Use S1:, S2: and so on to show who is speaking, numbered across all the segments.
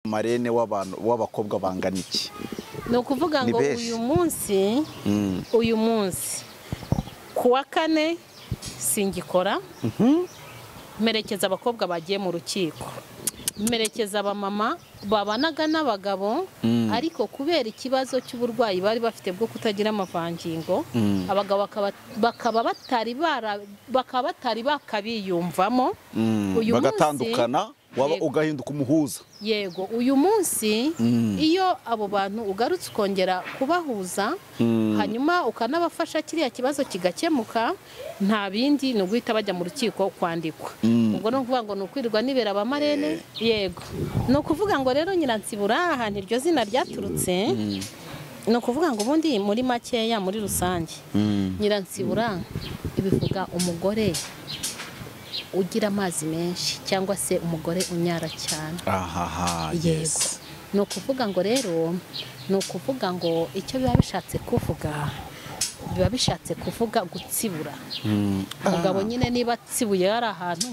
S1: marene w'abantu w'abakobwa bangana iki
S2: ni ukuvuga
S1: Ni
S2: ngo
S1: benshi.
S2: uyu munsi
S1: Mm.
S2: uyu munsi ku wa kane singikora mperekeza abakobwa bagiye mu rukiko mperekeza abamama babanaga n'abagabo ariko kubera ikibazo cy'uburwayi bari bafite bwo kutagira amavangingo abagabo bakaba- bakaba batari bara- bakaba batari bakabiyumvamo
S1: Mm.
S2: Uyu munsi-
S1: bagatandukana waba
S2: Yego.
S1: ugahinduka umuhuza
S2: yego uyu munsi iyo abo bantu ugarutse ukongera kubahuza hanyuma ukanabafasha kiriya kibazo kigakemuka nta bindi ni uguhita bajya mu rukiko kwandikwa ubwo ni ukuvuga ngo ni ukwirirwa nibera abamarene yego ni ukuvuga ngo rero nyiransibura aha ntiryo zina ryaturutse ni ukuvuga ngo ubundi muri makeya muri rusange nyiransibura bivuga umugore ugira amazi menshi cyangwa se umugore unyara cyane
S1: ahaha
S2: yego
S1: yes
S2: ni ukuvuga ngo rero ni ukuvuga ngo icyo biba bishatse kuvuga biba bishatse kuvuga gutsibura umugabo nyine niba atsibuye yari ahantu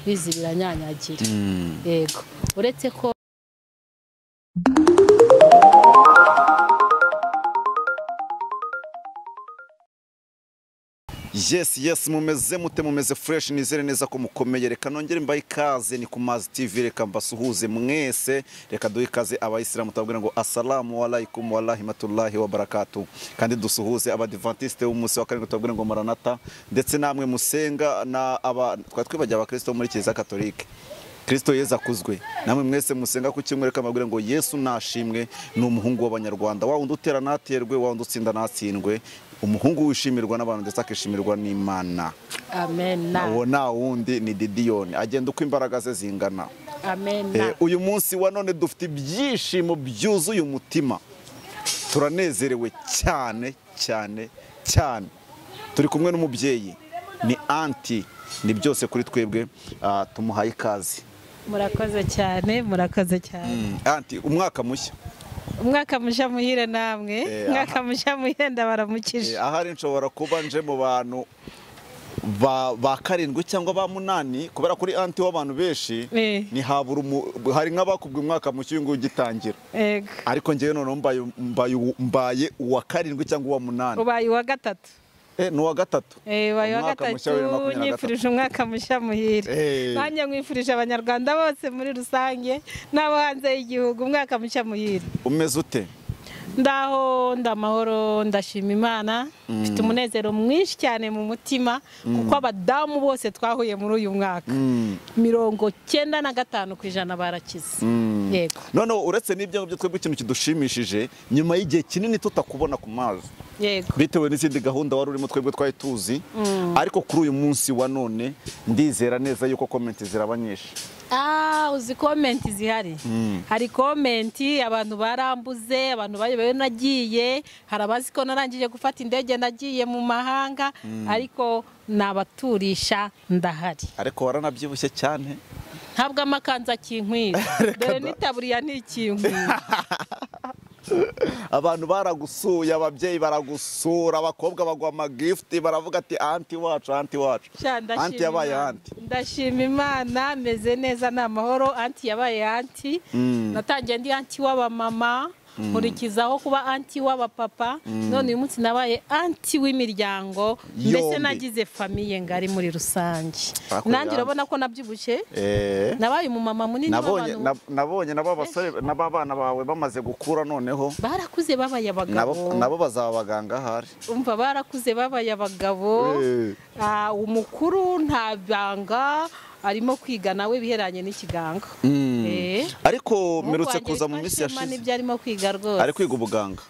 S2: bizi biranyanyagira yego uretse ko
S1: yes yes mumeze mute mumeze fresh nizere neza ko mukomeye reka nongere mbahe ikaze ni ku mazi tv reka mbasuhuze mwese reka duhe ikaze abayisilamu tubabwira ngo asalamu alaikum warahimatullahi wabarakatu kandi dusuhuze abadivantisite b'umunsi wa karindwi tubabwira ngo maranata ndetse namwe musenga na aba twari twibagiwe abakristo bo muri kiliziya katolike kirisito yezu akuzwe namwe mwese musenga ku cyumweru kamabwira ngo yesu nashimwe ni umuhungu w'abanyarwanda wa wundi utera ntaterwe wa wundi utsinda ntatsindwe umuhungu wishimirwa n'abantu ndetse akishimirwa n'imana
S2: amena
S1: uwo nta wundi ni didiyoni agenda uko imbaraga ze zingana
S2: amena
S1: Eh, uyu munsi wa none dufite ibyishimo byuzuye umutima turanezerewe cyane cyane cyane turi kumwe n'umubyeyi ni anti ni byose kuri twebwe ah, tumuhaye ikaze
S2: murakoze cyane murakoze cyane
S1: anti umwaka mushya
S2: umwaka mushya muhire namwe
S1: Eh,
S2: umwaka mushya muhire ndabaramukije
S1: Eh, ahari nshobora kuba nje mu bantu ba, ba karindwi cyangwa ba munani kubera kuri anti w'abantu benshi
S2: Eh.
S1: ni habura umu- hari nk'abakubwe umwaka mushya uyu nguyu ugitangira
S2: yego
S1: ariko ngewe noneho mbaye, mbaye, uwo- mbaye uwa karindwi cyangwa uwa munani
S2: ubaye uwa gatatu
S1: eh, ni uwa gatatu
S2: Eh, ubaye uwa
S1: Umwaka
S2: gatatu
S1: mushya bibiri na makumyabiri na gatatu.
S2: nyifurije umwaka mushya muhire
S1: Eh.
S2: nanjye nkwifurije abanyarwanda bose muri rusange n'abo hanze y'igihugu umwaka mushya muhire
S1: umeze ute
S2: ndaho ndamahoro ndashima imana mfite umunezero mwinshi cyane mu mutima kuko abadamu bose twahuye muri uyu mwaka mirongo cyenda na gatanu ku ijana barakize yego
S1: noneho uretse n'ibyo ngibyo twebwe ikintu kidushimishije nyuma y'igihe kinini tutakubona ku mazi
S2: yego
S1: bitewe n'izindi gahunda wari urimo twebwe twari tuzi ariko kuri uyu munsi wa none ndizera neza yuko komenti ziraba nyinshi
S2: Ah, uzi komenti zihari hari komenti abantu barambuze abantu bayobewe nagiye hari abazi ko narangije gufata indege nagiye mu mahanga ariko nabaturisha ndahari
S1: ariko waranabyibushye cyane
S2: ntabwo amakanzu akinkwira dore n'itaburiya ntikinkwira
S1: abantu baragusuye ababyeyi baragusura abakobwa bagwa amagifuti baravuga ati anti wacu anti wacu
S2: Sha, ndashima
S1: anti yabaye
S2: Imana.
S1: anti
S2: ndashima imana meze neza ni amahoro anti yabaye anti natangiye ndi anti w'abamama nkurikizaho kuba anti w'abapapa none uyu munsi nabaye anti w'imiryango
S1: Yombi.
S2: mbese nagize famiye ngari muri rusange
S1: Bakorera
S2: nanjye
S1: hamwe.
S2: urabona ko nabyibushye
S1: Eh,
S2: nabaye umumama munini
S1: nabonye
S2: w'abantu
S1: nab- nabonye nabo basore nabo abana bawe bamaze gukura noneho
S2: barakuze babaye
S1: nabo
S2: abagabo
S1: nabo bazaba abaganga ahari
S2: umva barakuze babaye abagabo
S1: Eh.
S2: Ah, umukuru nta banga arimo kwiga nawe biheranye n'ikigango Eh.
S1: ariko
S2: Umuhungu
S1: mperutse
S2: wanjye
S1: kuza mu
S2: witwa
S1: minsi
S2: Shema
S1: yashize
S2: nibyo arimo kwiga rwose
S1: ari kwiga ubuganga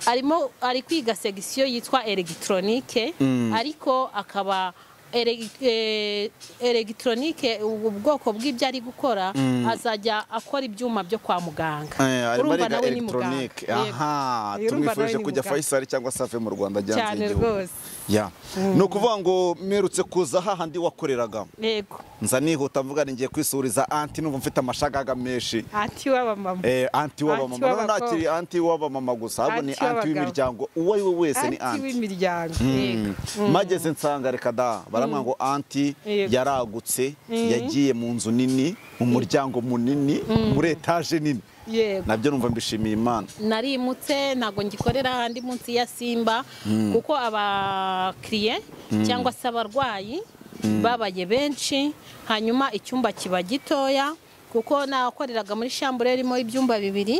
S2: arimo ari kwiga segisiyo yitwa elegitoronike ariko akaba elegi- eh, elegitoronike ubu bwoko bw'ibyo ari gukora azajya akora ibyuma byo kwa muganga
S1: Eh, arimo
S2: urumva
S1: ariga
S2: nawe ni muganga
S1: elegitoronike
S2: Yego.
S1: aha
S2: Urumva nawe
S1: tumwifurije
S2: ni
S1: kujya
S2: muganga.
S1: fayisari cyangwa se ave mu rwanda ajya hanze
S2: Cyane
S1: y'igihugu.
S2: rwose.
S1: Ya. ni ukuvuga ngo mperutse kuza hahandi wakoreraga
S2: yego
S1: nza nihuta mvuga ni ngiye kwisuriza anti numva mfite amashagaga menshi
S2: anti w'abamama
S1: Eh, anti w'abamama
S2: Anti
S1: noneho ntakiri
S2: w'abakobwa.
S1: anti w'abamama gusa ahubwo ni
S2: Anti
S1: anti
S2: w'abagabo.
S1: w'imiryango uwo ari we wese ni
S2: anti
S1: anti
S2: w'imiryango yego
S1: mageze nsanga reka da baramwa ngo anti
S2: Yego.
S1: yaragutse yagiye mu nzu nini mu muryango munini muri etaje nini
S2: yego
S1: nabyo numva mbishimiye imana
S2: narimutse ntabwo ngikorera ahandi munsi ya simba kuko abakiriye cyangwa se abarwayi babaye benshi hanyuma icyumba kiba gitoya kuko nakoreraga muri shambure irimo ibyumba bibiri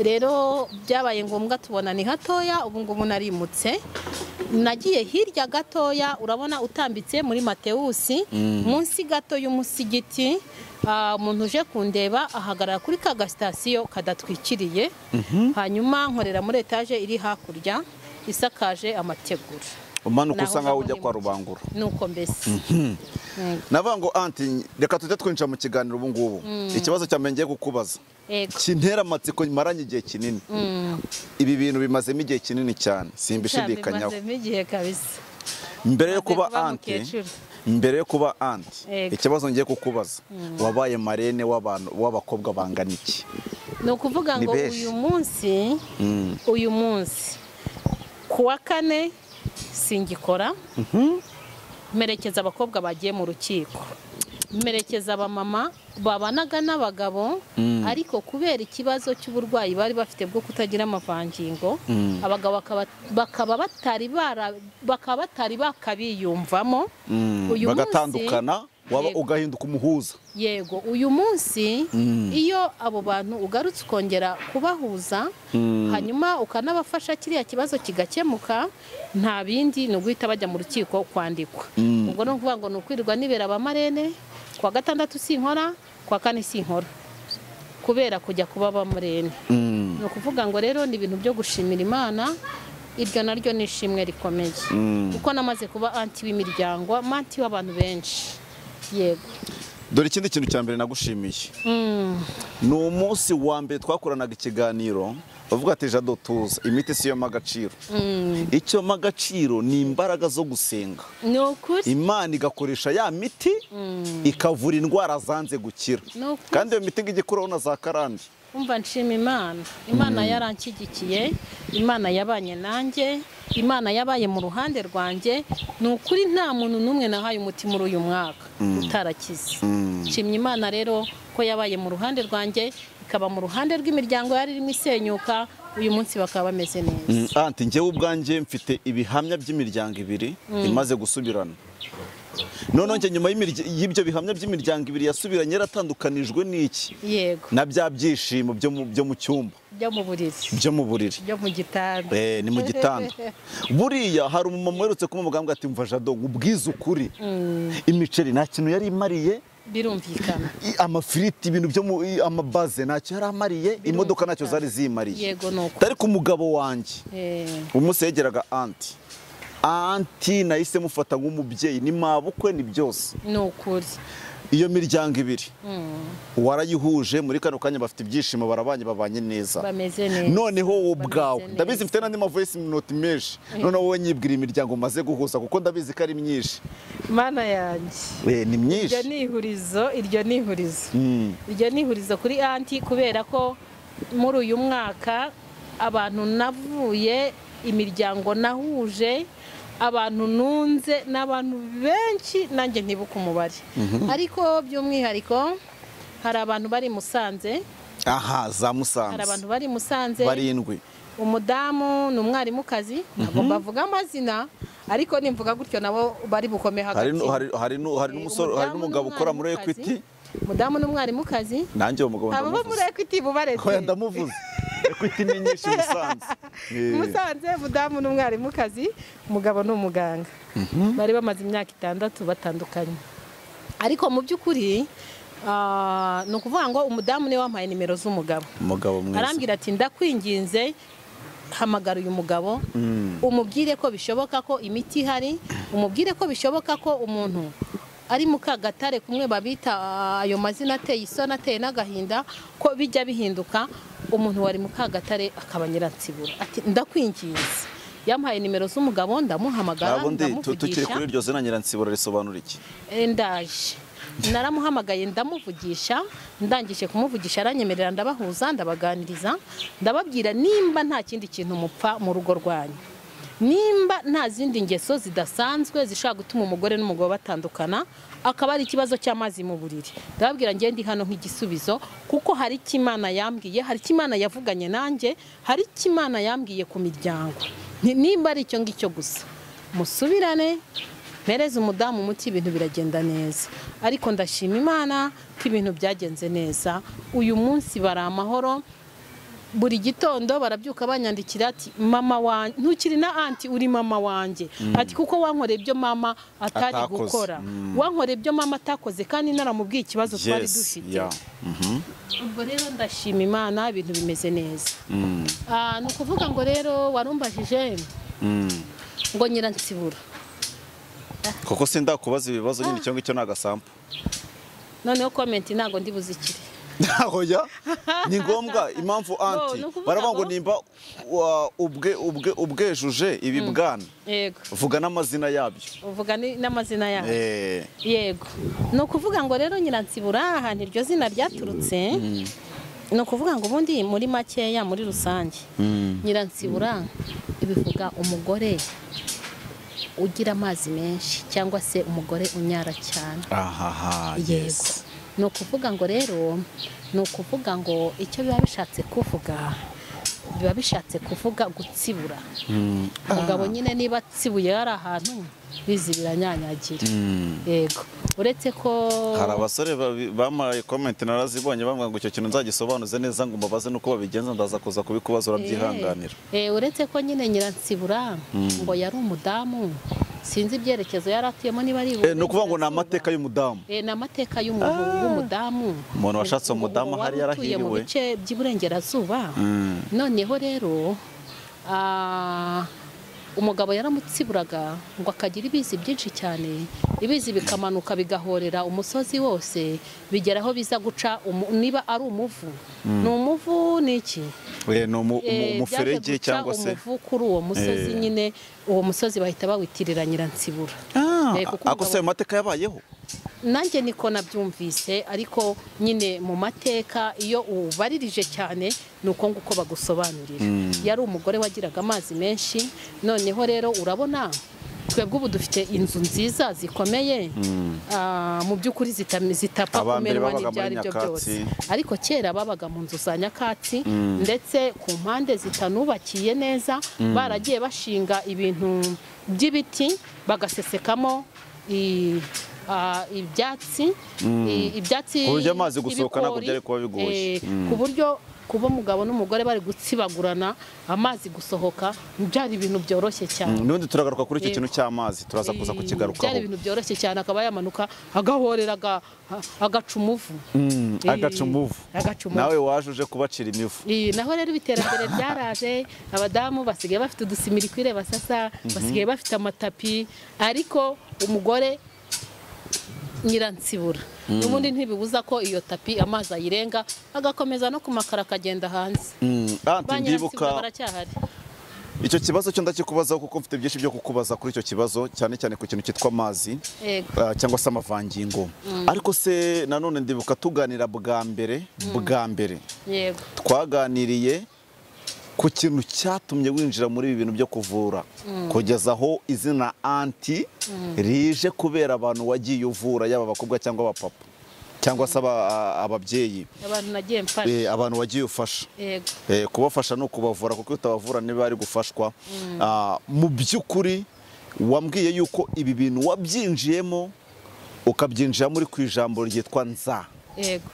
S2: rero byabaye ngombwa tubona ni hatoya ubu ngubu narimutse nagiye hirya gatoya urabona utambitse muri matewusi munsi gato y'umusigiti ah, umuntu uje kundeba ahagarara kuri ka gasitasiyo kadatwikiriye hanyuma nkorera muri etaje iri hakurya isakaje amategura
S1: umanuka
S2: Naho
S1: usa nkaho ujya
S2: uva
S1: kwa
S2: muri
S1: rubangura
S2: nuko mbese Yego.
S1: navuga ngo anti reka tujye twinjira mu kiganiro ubu ngubu ikibazo cya mbere ngiye kukubaza
S2: Yego.
S1: kintera amatsiko maranye igihe kinini
S2: Mm.
S1: ibi bintu bimazemo igihe kinini cyane
S2: Cyabimazemo
S1: simbishidikanyaho
S2: igihe kabisa
S1: mbere yo
S2: Maze
S1: kuba
S2: kuba
S1: anti
S2: mukecuru.
S1: mbere yo kuba anti
S2: Yego.
S1: ikibazo ngiye kukubaza wabaye marene w'abantu w'abakobwa bangana iki
S2: ni ukuvuga
S1: Ni
S2: ngo
S1: benshi.
S2: uyu munsi
S1: Mm.
S2: uyu munsi ku wa kane singikora mperekeza abakobwa bagiye mu rukiko mperekeza abamama babanaga n'abagabo ariko kubera ikibazo cy'uburwayi bari bafite bwo kutagira amavangingo abagabo bakaba- bakaba batari bara- bakaba batari bakabiyumvamo
S1: Mm,
S2: Uyu
S1: bagatandukana
S2: munsi-
S1: waba
S2: Yego.
S1: ugahinduka umuhuza
S2: yego uyu munsi iyo abo bantu ugarutse ukongera kubahuza hanyuma ukanabafasha kiriya kibazo kigakemuka nta bindi ni uguhita bajya mu rukiko kwandikwa ubwo ni ukuvuga ngo ni ukwirirwa nibera abamarene ku wa gatandatu sinkora ku wa kane sinkora kubera kujya kuba abamarene
S1: Mm.
S2: ni ukuvuga ngo rero ni ibintu byo gushimira imana iryo naryo ni ishimwe rikomeye kuko namaze kuba anti w'imiryango manti w'abantu benshi yego
S1: dore ikindi kintu cya mbere nagushimiye ni umunsi wa mbere twakoranaga ikiganiro bavuga ati jado tuza imiti si yo mpa agaciro icyo mpa agaciro ni imbaraga zo gusenga
S2: ni ukuri
S1: imana igakoresha ya miti ikavura indwara zanze gukira
S2: Ni ukuri.
S1: kandi iyo miti ngo ijye ikuraho na za karande
S2: umva nshima imana imana yaranshyigikiye imana yabanye nanjye imana yabaye mu ruhande rwanjye ni ukuri nta muntu n'umwe nahaye umuti muri uyu mwaka utarakize nshimye imana rero ko yabaye mu ruhande rwanjye ikaba mu ruhande rw'imiryango yari irimo isenyuka uyu munsi bakaba bameze neza
S1: anti njyewe ubwanjye mfite ibihamya by'imiryango ibiri imaze gusubirana noneho njye nyuma y'imirya- y'ibyo bihamya by'imiryango ibiri yasubiranye yaratandukanijwe n'iki
S2: yego
S1: na bya byishimo byo mu- byo mu cyumba
S2: byo mu buriri
S1: byo mu buriri
S2: byo mu gitanda
S1: Eh, ni mu gitanda buriya hari umumama uherutse kumubwira ati mva jado ubwize ukuri imiceri nta kintu yari imariye
S2: birumvikana
S1: i- amafiriti ibintu byo mu i- amabaze ntacyo yari amariye imodoka ntacyo zari ziyimariye
S2: yego ni uko
S1: ariko umugabo wanjye
S2: Eh,
S1: umunsi yegeraga anti anti nahise mufata nk'umubyeyi ni mabukwe ni byose
S2: ni ukuri
S1: iyo miryango ibiri warayihuje muri kano kanya bafite ibyishimo barabanye babanye neza
S2: bameze neza
S1: noneho wowe
S2: Bameze
S1: ubwawe
S2: neza.
S1: ndabizi mfite n'andi mavoyisi minoti menshi noneho wowe nyibwira imiryango maze guhuza kuko ndabizi ko ari myinshi
S2: mana yanjye
S1: Eh, ni
S2: iryo
S1: myinshi
S2: ni ihurizo iryo ni ihurizo iryo ni ihurizo kuri anti kubera ko muri uyu mwaka abantu navuye imiryango nahuje abantu nunze n'abantu benshi nanjye ntibuka umubare ariko by'umwihariko hari abantu bari i Musanze
S1: aha za
S2: hari
S1: musanze
S2: abantu bari i Musanze
S1: barindwi
S2: umudamu ni umwarimukazi ntabwo mbavuga amazina ariko nimvuga gutyo nabo bari bukome
S1: hari
S2: hagati
S1: nu- hari- hari nu- hari
S2: Eh,
S1: n'umusore hari
S2: umudamu
S1: n'umugabo ukora muri
S2: n'umwarimukazi.
S1: ekwiti
S2: umudamu n'umwarimukazi
S1: nanjye uwo mugabo
S2: abo bo muri
S1: ndamuvuze
S2: ekwiti bubaretse
S1: Oya, ndamuvuze ekwiti ni nyinshi i musanze Eh,
S2: musanze umudamu n'umwarimukazi umugabo ni umuganga bari bamaze imyaka itandatu batandukanye ariko mu by'ukuri ah, ni ukuvuga ngo umudamu niwe wampaye nimero z'umugabo
S1: umugabo mwiza
S2: arambwira ati ndakwinginze hamagara uyu mugabo umubwire ko bishoboka ko imiti ihari umubwire ko bishoboka ko umuntu ari mu kagatare kumwe babita ah, ayo mazina ateye isoni ateye n'agahinda ko bijya bihinduka umuntu wari mu kagatare akaba nyiransibura ati ndakwinginze yampaye nimero z'umugabo ndamuhamagara
S1: ntabwo ndi tu- tukiri
S2: ndamuvugisha
S1: kuri iryo zina nyiransibura risobanura iki
S2: Eh, ndaje naramuhamagaye ndamuvugisha ndangije kumuvugisha aranyemerera ndabahuza ndabaganiriza ndababwira nimba nta kindi kintu mupfa mu rugo rwanyu nimba nta zindi ngeso zidasanzwe zishobora gutuma umugore n'umugabo batandukana akaba ari ikibazo cy'amazi mu buriri ndababwira ngende ndi hano nk'igisubizo kuko hari icyo imana yambwiye hari icyo imana yavuganye nanjye hari icyo imana yambwiye ku miryango Ni- nimba ari icyo ngicyo gusa musubirane mpereze umudamu umuti ibintu biragenda neza ariko ndashima imana ko ibintu byagenze neza uyu munsi bari amahoro buri gitondo barabyuka banyandikira ati mama wanjye ntukiri na anti uri mama wanjye ati kuko wankoreye ibyo mama atari
S1: Atakoze.
S2: gukora
S1: Mm.
S2: wankoreye ibyo mama atakoze kandi naramubwiye ikibazo twari
S1: Yes,
S2: dufite
S1: yeah. Mhm.
S2: ubwo rero ndashima imana ibintu bimeze neza Ah, ni ukuvuga ngo rero warumbajije
S1: Mm.
S2: ngo nyiransibura
S1: kuko senda kubaza ibibazo nyine cyangwa icyo ni agasambu
S2: noneho komenti ntabwo ndi buzikire
S1: oya ni ngombwa impamvu anti
S2: ni ukuvuga
S1: baravuga ngo
S2: ngo-
S1: nimba wa- ubwe- ubwe- ubwejuje ibi bwana
S2: yego
S1: vuga n'amazina yabyo
S2: uvuga ni- n'amazina yawe
S1: Eh,
S2: yego ni ukuvuga ngo rero nyiransibura ahantu iryo zina ryaturutse ni ukuvuga ngo ubundi muri makeya muri rusange nyiransibura bivuga umugore ugira amazi menshi cyangwa se umugore unyara cyane
S1: ahaha
S2: yego
S1: yes.
S2: ni ukuvuga ngo rero ni ukuvuga ngo icyo biba bishatse kuvuga biba bishatse kuvuga gutsibura
S1: Mm.
S2: umugabo nyine niba atsibuye yari ahantu bizi biranyanyagira yego uretse ko
S1: hari abasore babi- bamaye komenti narazibonye bambwira ngo icyo kintu nzagisobanuze neza ngo mbabaze nuko babigenza ndaza kuza kubikubaza urabyihanganira
S2: Eh, eh, uretse ko nyine nyiransibura ngo yari umudamu sinzi ibyerekezo yari atuyemo niba ari
S1: Eh, ni ukuvuga ngo ni amateka y'umudamu
S2: Eh, ni amateka y'umuntu w'umudamu
S1: Umuntu washatse
S2: Ngo- ngo
S1: umudamu
S2: wari
S1: ahari
S2: utuye mu
S1: yarahiriwe.
S2: bice by'iburengerazuba
S1: Mm.
S2: noneho rero ah, umugabo yaramutsiburaga ngo akagira ibizi byinshi cyane ibizi bikamanuka bigahorera umusozi wose bigera aho biza guca umu- niba ari umuvu ni umuvu ni iki
S1: Eh, ni umu- umu-
S2: Eh, byaje
S1: umuferege
S2: guca
S1: cyangwa se
S2: umuvu kuri uwo musozi
S1: Eh.
S2: nyine uwo musozi bahita bawitirira nyiransibura
S1: Ah,
S2: Eh, kuko
S1: ako se ayo
S2: umugabo-
S1: mateka yabayeho
S2: nanjye niko nabyumvise ariko nyine mu mateka iyo ubaririje cyane ni uko nguko bagusobanurira yari umugore wagiraga amazi menshi noneho rero urabona twebwe ubu dufite inzu nziza zikomeye ah, mu by'ukuri zitami- zitapfa
S1: Abambere
S2: kumerwa
S1: babaga
S2: n'ibyo
S1: muri
S2: ari byo
S1: nyakatsi.
S2: byose ariko kera babaga mu nzu za nyakatsi ndetse ku mpande zitanubakiye neza baragiye bashinga ibintu by'ibiti bagasesekamo i- a- ibyatsi i- ibyatsi
S1: Ku buryo amazi gusohoka ntabwo
S2: ibigori,
S1: byari kuba bigoye.
S2: eh, ku buryo kuba umugabo n'umugore bari gutsibagurana amazi gusohoka byari ibintu byoroshye cyane
S1: nubundi turagaruka kuri icyo
S2: Yego.
S1: kintu cy'amazi turaza kuza
S2: byari
S1: kukigarukaho
S2: ibintu byoroshye cyane akaba yamanuka agahorera aga- agaca umuvu Eh,
S1: agaca umuvu
S2: agaca umuvu.
S1: nawe waje uje kubacira imivu
S2: Iyi, naho rero ubu iterambere ryaraje abadamu basigaye bafite udusimiri kwireba sasa basigaye bafite amatapi ariko umugore nyiransibura n'ubundi ntibibuza ko iyo tapi amazi ayirenga agakomeza no ku makaro akagenda hanze
S1: Mm, anti
S2: ba nyiransibura
S1: ndibuka
S2: baracyahari
S1: icyo kibazo cyo ndakikubazaho kuko mfite byinshi byo kukubaza kuri icyo kibazo cyane cyane ku kintu cyitwa amazi
S2: Yego.
S1: ah, cyangwa se amavangingo ariko se nanone ndibuka tuganira bwa mbere bwa mbere
S2: yego
S1: twaganiriye ku kintu cyatumye winjira muri ibi bintu byo kuvura kugeza aho izina anti rije kubera abantu wagiye uvura yaba abakobwa cyangwa abapapa cyangwa se aba- a- ababyeyi
S2: abantu nagiye mfasha
S1: Eh, abantu wagiye ufasha
S2: yego
S1: Eh, kubafasha ni ukubavura kuko iyo utabavura niba bari gufashwa Ah, mu by'ukuri wambwiye yuko ibi bintu wabyinjiyemo ukabyinjiramo uri ku ijambo ryitwa nza
S2: yego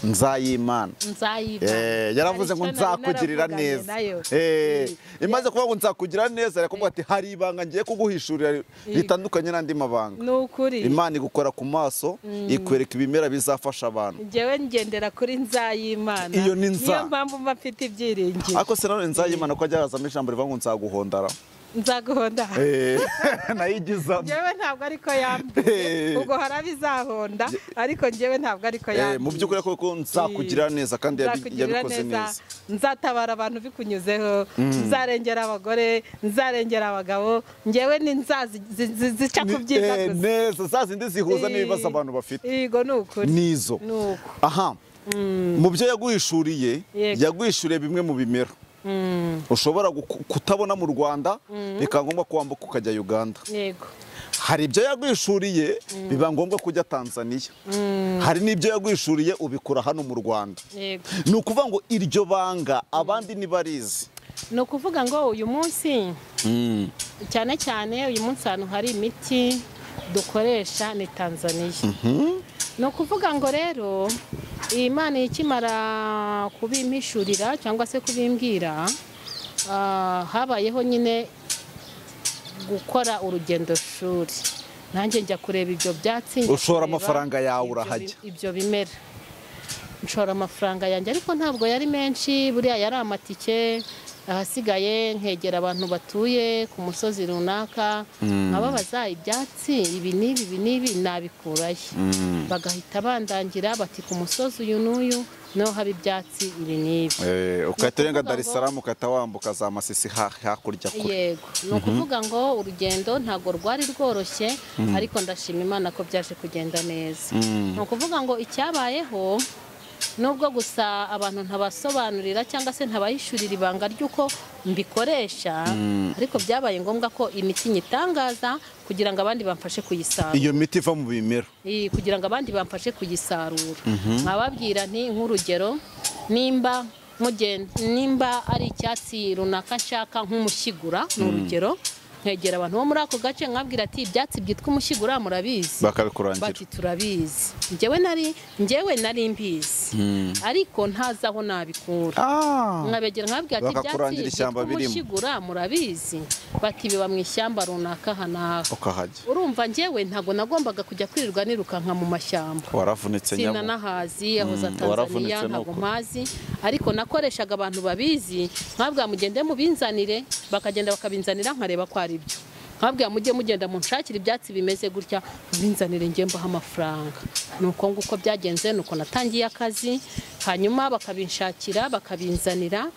S1: nzayimana
S2: nzayiba
S1: Eh, yaravuze ngo nzakugirira neza Eh, imaze kuvuga ngo nzakugirira neza yakuvuga ati hari ibanga ngiye kuguhishurira ritandukanye n'andi mabanga
S2: ni ukuri
S1: imana igukora ku maso ikwereka ibimera bizafasha abantu
S2: njyewe ngendera kuri nzayimana
S1: Iyo ni Nza.
S2: niyo mpamvu mba mfite ibyiringiro
S1: ariko se nanone nzayimana ko ajya yazamo ijambo rivuga ngo nzaguhondara
S2: nzaguhonda
S1: Eh, nayigizamo
S2: njyewe ntabwo ariko
S1: Eh.
S2: yambwiye ubwo hari abizahonda ariko njyewe ntabwo ariko
S1: Eh,
S2: yambwiye
S1: mu by'ukuri kuko nzakugirira neza kandi yabi-
S2: nzakugirira
S1: yabikoze neza
S2: nzatabara abantu bikunyuzeho nzarengera abagore nzarengera abagabo njyewe ni nza zi- zi- zi- zica ku
S1: Ni-
S2: byiza
S1: eh,
S2: gusa
S1: neza za zindi zihuza n'ibibazo abantu bafite
S2: yego ni ukuri
S1: nizo
S2: ni uko
S1: aha mu byo yaguhishuriye
S2: Yego.
S1: yaguhishuriye bimwe mu bimera ushobora guku- kutabona mu rwanda bikaba ngombwa ko wambuka ukajya uganda
S2: yego
S1: hari ibyo yagwishuriye biba ngombwa ko ujya tanzania hari n'ibyo yagwishuriye ubikura hano mu rwanda
S2: yego
S1: ni ukuvuga ngo iryo banga abandi ntibarizi
S2: ni ukuvuga ngo uyu munsi cyane cyane uyu munsi ahantu hari imiti dukoresha ni tanzaniya ni ukuvuga ngo rero iyi mana ikimara kubimpishurira cyangwa se kubimbwira ah, habayeho nyine gukora urugendo shuri nanjye njya kureba ibyo byatsi njya
S1: Ushora
S2: kureba
S1: amafaranga yawe
S2: ibyo
S1: urahajya.
S2: bi- ibyo bimera nshora amafaranga yanjye ariko ntabwo yari menshi buriya yari amatike ahasigaye nkegera abantu batuye ku musozi runaka nkababaza ibyatsi ibi n'ibi ibi n'ibi nabikurayo bagahita bandangira bati ku musozi uyu n'uyu niho haba ibyatsi ibi n'ibi
S1: ugahita urenga
S2: Ni ukuvuga
S1: dar es salaam ugahita wambuka za masisi ha- hakurya kure
S2: yego ni ukuvuga ngo urugendo ntabwo rwari rworoshye ariko ndashima imana ko byaje kugenda neza ni ukuvuga ngo icyabayeho nubwo gusa abantu ntabasobanurira cyangwa se ntabahishurira ibanga ry'uko mbikoresha ariko byabaye ngombwa ko imiti nyitangaza kugira ngo abandi bamfashe kuyisarura
S1: iyo miti iva mu bimera
S2: Eh, kugira ngo abandi bamfashe kuyisarura nkababwira nti nk'urugero nimba mugen- nimba ari icyatsi runaka nshaka nk'umushyigura ni urugero nkegera abantu bo muri ako gace nkabwira ati ibyatsi byitwa umushyigura murabizi
S1: bakabikurangira
S2: bati turabizi njyewe nari njyewe nari mbizi ariko ntazi aho nabikura
S1: Ah,
S2: nkabegera nkabwira ati ibyatsi
S1: Bakakurangira
S2: byitwa
S1: ishyamba birimo."
S2: umushyigura murabizi bati biba mu ishyamba runaka aha n'aha
S1: ukahajya
S2: urumva njyewe ntabwo nagombaga kujya kwirirwa nirukanka mu mashyamba
S1: waravunitse
S2: sina
S1: nyabo
S2: n'ahazi aho za
S1: waravunitse
S2: tanzaniya
S1: nuko.
S2: ntabwo mpazi ariko nakoreshaga abantu babizi nkabwira mugende mubinzanire bakagenda bakabinzanira nkareba ko ari byo nkabwira mujye mugenda munshakire ibyatsi bimeze gutya binzanire njye mbaho amafaranga ni uko nguko byagenze ni uko natangiye akazi hanyuma bakabinshakira bakabinzanira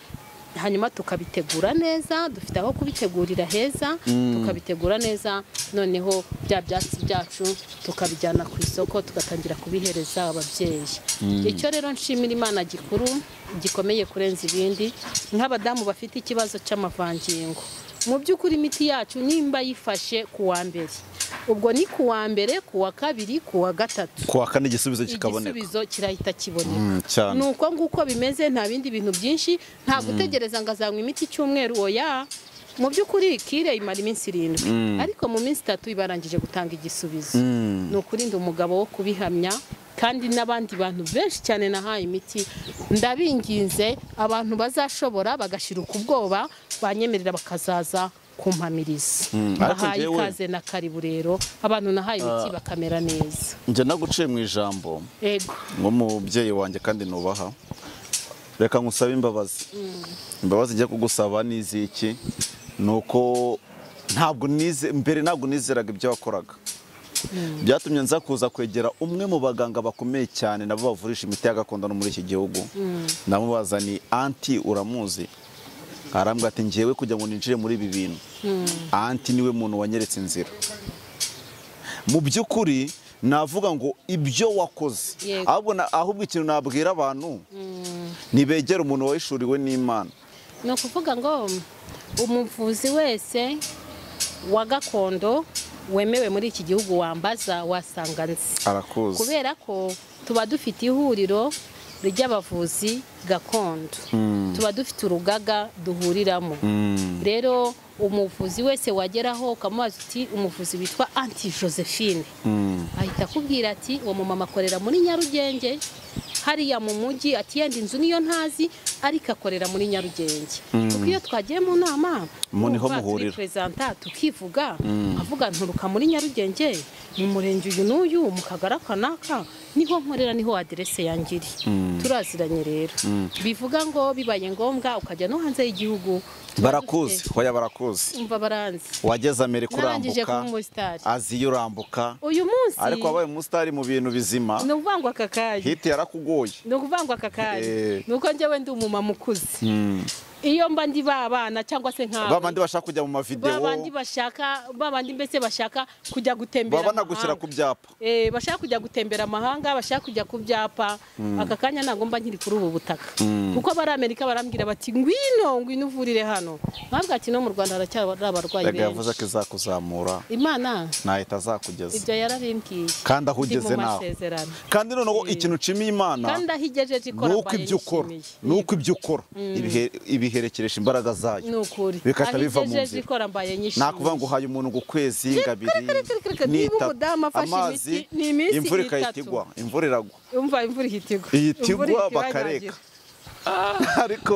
S2: hanyuma tukabitegura neza dufite aho kubitegurira heza tukabitegura neza noneho bya byatsi byacu tukabijyana ku isoko tugatangira kubihereza ababyeyi icyo rero nshimira imana gikuru gikomeye kurenza ibindi nk'abadamu bafite ikibazo cy'amavangingo mu by'ukuri imiti yacu nimba yifashe ku wa mbere ubwo ni ku wa mbere ku wa kabiri ku wa gatatu
S1: kuwa kane igisubizo kikaboneka
S2: igisubizo kirahita kiboneka
S1: Mm, cyane
S2: ni uko nguko bimeze nta bindi bintu byinshi nta gutegereza ngo azanywa imiti icyumweru oya mu by'ukuri kire imara iminsi irindwi ariko mu minsi itatu iba yarangije gutanga igisubizo ni ukurinda umugabo wo kubihamya kandi n'abandi bantu benshi cyane nahaye imiti ndabinginze abantu bazashobora bagashira ukubwoba banyemerera bakazaza kumpamiriza
S1: ariko
S2: bahaye
S1: njyewe-
S2: ikaze na karibu rero abantu nahaye imiti bakamera neza
S1: njye naguciye mu ijambo
S2: ego
S1: nk'umubyeyi wanjye kandi nubaha reka ngusabe imbabazi imbabazi ngiye kugusaba ni iz'iki ni uko ntabwo nize mbere ntabwo nizeraga ibyo wakoraga byatumye nza kuza kwegera umwe mu baganga bakomeye cyane nabo bavurisha imiti ya gakondo no muri iki gihugu ndamubaza ni anti uramuzi arambwira ati ngewe kujya ngo ninjire muri ibi bintu anti niwe muntu wanyeretse inzira mu by'ukuri navuga ngo ibyo wakoze
S2: Yego.
S1: ahubwo na- ahubwo ikintu nabwira abantu ntibegere umuntu wahishuriwe n'imana
S2: ni ukuvuga ngo umuvuzi wese wa gakondo wemewe muri iki gihugu wambaza wasanga nzi
S1: arakuzi
S2: kubera ko tuba dufite ihuriro ry'abavuzi gakondo tuba dufite urugaga duhuriramo rero umuvuzi wese wageraho ukamubaza uti umuvuzi witwa anti josephine ahita akubwira ati uwo mumama akorera muri nyarugenge hariya mu mujyi ati yenda inzu niyo ntazi ariko akorera muri nyarugenge kuko iyo twagiye mu nama
S1: Mu niho
S2: urumva
S1: muhurira.
S2: turipurezanta tukivuga avuga nturuka muri nyarugenge mu murenge uyu n'uyu mu kagari aka n'aka niho nkorera niho aderese yangiri turaziranye rero bivuga ngo bibaye ngombwa ukajya no hanze y'Igihugu tuba
S1: barakuzi
S2: dufite-
S1: hoya barakuzi
S2: umva baranzi
S1: wageze amerika
S2: narangije
S1: urambuka
S2: kuba umusitari
S1: azi iyo urambuka
S2: uyu munsi
S1: ariko wabaye umusitari mu bintu bizima
S2: ni ukuvuga ngo aka kanya
S1: hiti yarakugoye
S2: ni ukuvuga ngo aka kanya
S1: Eh.
S2: ni uko njyewe ndi umumama ukuze iyo mba ndi ba bana cyangwa se nk'abo
S1: ba bandi bashaka kujya mu
S2: ba
S1: mavidewo
S2: bandi bashaka ba bandi mbese bashaka kujya gutembera
S1: baba banagushyira
S2: amahanga.
S1: ku byapa
S2: Eh, bashaka kujya gutembera amahanga bashaka kujya ku byapa aka kanya ntabwo mba nkiri kuri ubu butaka kuko abari amerika barambwira bati ngwino ngwino uvurire hano mwabwa ati no mu rwanda haracyari abarwayi
S1: rega yavuze ko
S2: benshi
S1: izakuzamura
S2: imana
S1: ntahita azakugeza
S2: ibyo yararimbwiye
S1: kandi aho ugeze
S2: Ndi mu
S1: nawe
S2: masezerano.
S1: kandi noneho ikintu ucimiye imana
S2: kandi aho igejeje ikora
S1: ni uko ibyo ukora ni uko ibyo ukora ibihe- ibiherekeresha imbaraga zayo
S2: ni ukuri
S1: bigahita
S2: aho
S1: biva mu
S2: igejeje
S1: nzira.
S2: ikora mbaye nyishimiye
S1: nakuvuga ngo uhaye umuntu ngo ukwezi ngabiri
S2: kirikirikirikirikirikirikirikirikirikirikirikirikirikirikirikirikirikirikirikirikirikirikirikirikirikirikirikirikirikirikirikirikirikirikirikirikirikirikirikirikirikirikirikirikirikirikirikirikira ni
S1: amazi
S2: itatu- ni iminsi- ni iminsi
S1: imvura igahita
S2: itatu.
S1: igwa imvura iragwa
S2: umva imvura ihita igwa
S1: ihita igwa
S2: Imvura ihita
S1: bakareka
S2: iranyagira.
S1: ariko